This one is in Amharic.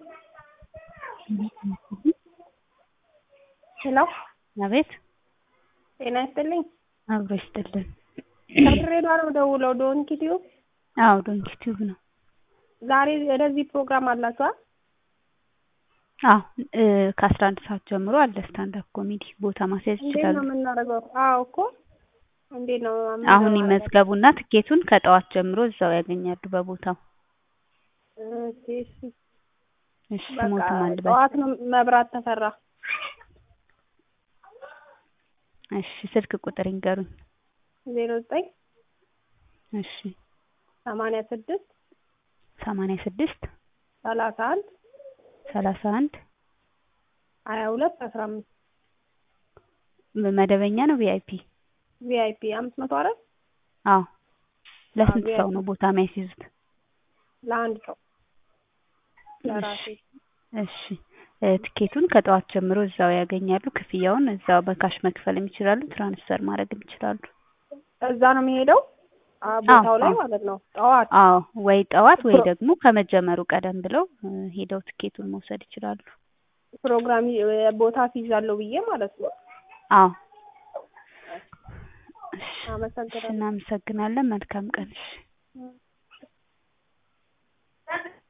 ሄሎ አቤት ጤና ይስጥልኝ። አብሮ ይስጥልን። ከድሬዳዋ ነው ደውለው ዶንኪ ቲዩብ አዎ ዶንኪ ቲዩብ ነው። ዛሬ ወደዚህ ፕሮግራም አላችኋል? አዎ ከአስራ አንድ ሰዓት ጀምሮ አለ ስታንዳፕ ኮሜዲ ቦታ ማስያዝ እንዴት ይችላሉ። ነው የምናደርገው? አዎ እኮ እንዴት ነው አሁን ይመዝገቡና ትኬቱን ከጠዋት ጀምሮ እዛው ያገኛሉ በቦታው። እሺ እሺ እሺ በቃ ስሞትም አንድ በል ጠዋት ነው መብራት ተፈራ እሺ ስልክ ቁጥር ይንገሩኝ። ዜሮ ዘጠኝ እሺ ሰማንያ ስድስት ሰማንያ ስድስት ሰላሳ አንድ ሰላሳ አንድ ሀያ ሁለት አስራ አምስት መደበኛ ነው ቪአይፒ? ቪአይፒ አምስት መቶ አራት አዎ ለስንት አዎ፣ ሰው VIP ነው ቦታ የሚያስይዙት? ለአንድ ሰው ለራሴ እሺ እ ትኬቱን ከጠዋት ጀምሮ እዛው ያገኛሉ። ክፍያውን እዛው በካሽ መክፈልም ይችላሉ፣ ትራንስፈር ማድረግም ይችላሉ። እዛ ነው የሚሄደው አ- ቦታው ላይ አዎ። ማለት ነው ጠዋት አዎ ወይ ጠዋት ወይ ፕሮ- ደግሞ ከመጀመሩ ቀደም ብለው እ ሄደው ትኬቱን መውሰድ ይችላሉ። ፕሮግራም ይ- ቦታ አስይዛለሁ ብዬ ማለት ነው አዎ እሺ፣ እሺ አመሰግናለሁ እናመሰግናለን። መልካም ቀን። እሺ እ